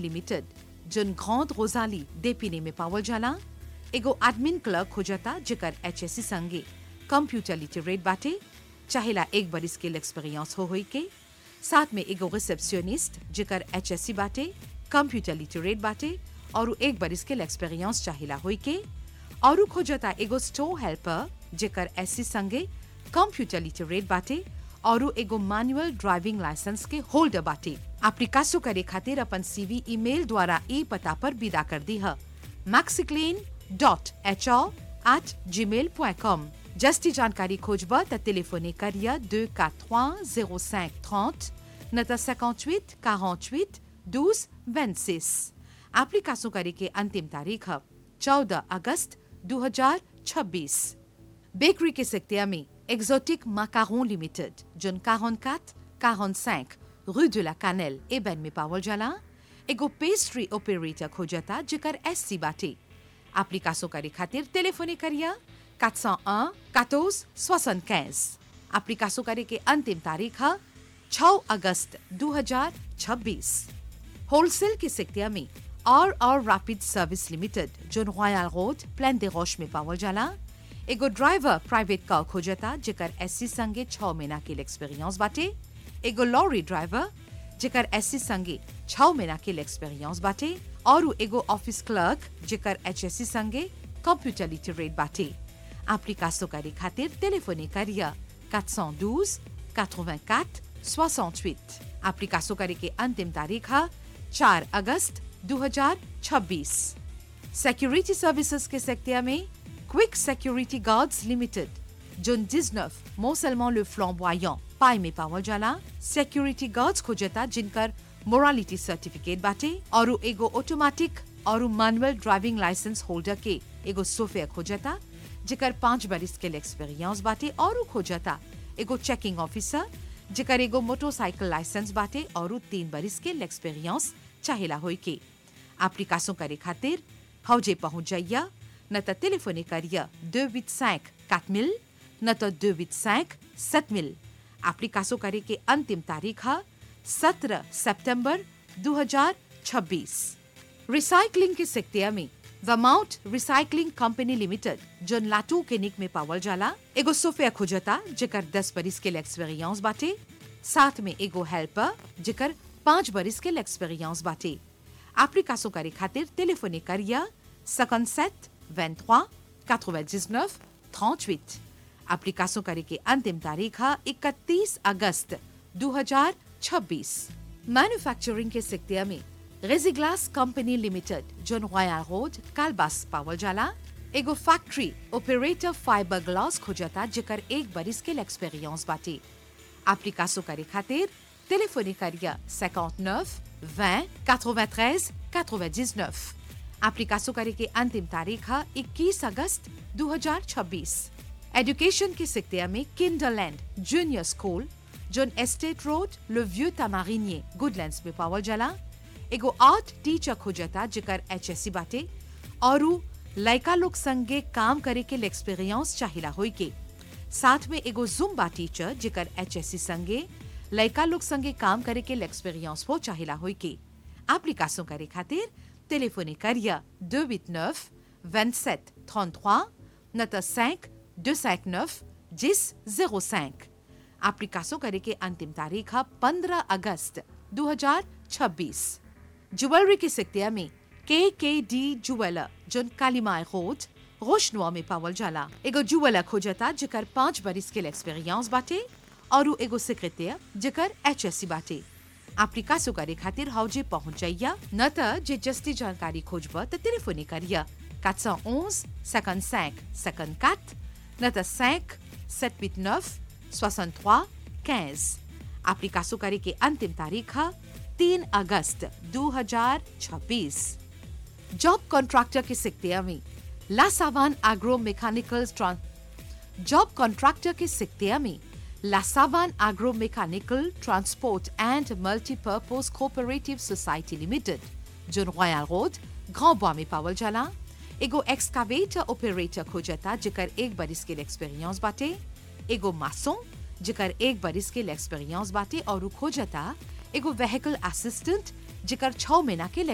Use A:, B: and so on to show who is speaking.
A: limited जोन ग्रॉन्ड Rosalie डेपिने में पावल जाला एगो एडमिन क्लर्क खोजता जेकर एचएससी संगे कंप्यूटर लिटरेट बाटे चाहेला एक बरिस स्किल एक्सपीरियंस हो होई के साथ में एगो रिसेप्शनिस्ट जेकर एचएससी बाटे कंप्यूटर लिटरेट बाटे और एक बरिस स्किल एक्सपीरियंस चाहेला होई के और खोजता एगो स्टोर हेल्पर जेकर एससी संगे कंप्यूटर लिटरेट बाटे और एगो मैनुअल ड्राइविंग लाइसेंस के होल्डर बाटे एप्लीकासो करे खातिर अपन सीवी ईमेल द्वारा ई पता पर विदा कर दी है मैक्सिक्लेन डॉट एच एट जी मेल पॉइंट कॉम जस्ती जानकारी खोजब त टेलीफोने करिया दो quatre zéro cinq trente न त 58 48 12 26 एप्लीकासो करे के अंतिम तारीख है 14 अगस्त 2026 बेकरी के सेक्टर में exotic macaron limited zone 44 45 rue de la Cannelle एबन में पावल जाला एगो पेस्ट्री ऑपरेटर खोजता जेकर एससी बाटे एप्लीकासो करे खातिर टेलीफोने करिया 401 14 75 एप्लीकासो करे के अंतिम तारीख है 6 अगस्त 2026 होलसेल के सेक्टर में R R rapid service limited zone royal road प्लान दे रोश में पावल जाला एगो ड्राइवर प्राइवेट कार खोजता जेकर एससी संगे छह महीना के एक्सपीरियंस बाटे एगो लॉरी ड्राइवर जेकर एससी संगे छह महीना के एक्सपीरियंस बाटे और एगो ऑफिस क्लर्क जेकर एचएससी संगे कंप्यूटर लिटरेट बाटे एप्लीकासो करे खातिर टेलीफोने करिया 412 84 68 एप्लीकासो करे के अंतिम तारीख है 4 अगस्त 2026 सिक्योरिटी सर्विसेज के सेक्टर में quick security guards limited zone 19 मोसलमान le flamboyant पाई में पावल जाला सिक्योरिटी गार्ड्स खोजता जिनकर मोरालिटी सर्टिफिकेट बाटे और एगो ऑटोमेटिक और मैनुअल ड्राइविंग लाइसेंस होल्डर के एगो सोफे खोजता जेकर पांच बरिस के एक्सपीरियंस बाटे और खोजता एगो चेकिंग ऑफिसर जेकर एगो मोटरसाइकिल लाइसेंस बाटे और तीन बरिस के एक्सपीरियंस चाहेला होई के एप्लीकासो करे खातिर हौजे पहुंच जाइया न त टेलीफोने करिया 285 4000 न त 285 7000 एप्लीकासो करे के अंतिम तारीख है 17 सितंबर 2026 रिसाइकलिंग के सेक्टर में वमाउट रिसाइकलिंग कंपनी लिमिटेड जोन लाटू के निक में पावल जाला एगो सोफिया खोजता जेकर 10 बरिस के एक्सपीरियंस बाटे साथ में एगो हेल्पर जेकर पांच बरिस के एक्सपीरियंस बाटे एप्लीकासो करे खातिर टेलीफोने करिया 57 23 99 38 एप्लीकासो करे के अंतिम तारीख है 31 अगस्त 2026 मैन्युफैक्चरिंग के सेक्टर में रेजिग्लास company limited zone royal road कालबास पावल जाला एगो फैक्ट्री ऑपरेटर फाइबर ग्लास खोजता जेकर एक बरिस के एक्सपीरियंस बाटे एप्लीकासो करे खातिर टेलीफोने करिया 59 20 93 99 एप्लीकासो करे के अंतिम तारीख है 21 अगस्त 2026 एजुकेशन के सेक्टर में Kinderland junior school zone estate road le vieux tamarinier Goodlands में पावल जाला एगो आर्ट टीचर खोजता जेकर एचएससी बाटे और लड़का लोग संगे काम करे के एक्सपीरियंस चाहिला होई के साथ में एगो जुम्बा टीचर जेकर एचएससी संगे लड़का लोग संगे काम करे के एक्सपीरियंस हो चाहिला होई के एप्लीकासो करे खातिर टेलीफोने करिया 289 27 33 न त 5 259 10 05 एप्लीकासो करे के अंतिम तारीख है 15 अगस्त 2026 ज्वेलरी के सेक्टर में के के डी जुवेलर जोन कालीमाय रोड रोशनुआ में पावल जाला एगो जुवेलर खोजता जेकर पांच बरिस के एक्सपीरियंस बाटे और एगो सेक्रेटर जेकर एचएससी बाटे एप्लीकासो करे खातिर हौजे पहुंच जाइया न त जे जस्ती जानकारी खोजब त टेलीफोने करिया 411 55 54 न त 5 789 63 15 एप्लीकासो करे के अंतिम तारीख है 3 अगस्त 2026 जॉब कॉन्ट्रैक्टर के सेक्टर में लासावान एग्रो मैकेनिकल जॉब कॉन्ट्रैक्टर के सेक्टर में लासावान agro mechanical transport and multipurpose cooperative society limited जो रॉयल रोड ग्रांड में पावल जाला एगो एक्सकावेटर ऑपरेटर खोजता जेकर एक बरिस के एक्सपीरियंस बाटे एगो मासों जेकर एक बरिस के एक्सपीरियंस बाटे और खोजता एगो व्हीकल असिस्टेंट जेकर छह महीना के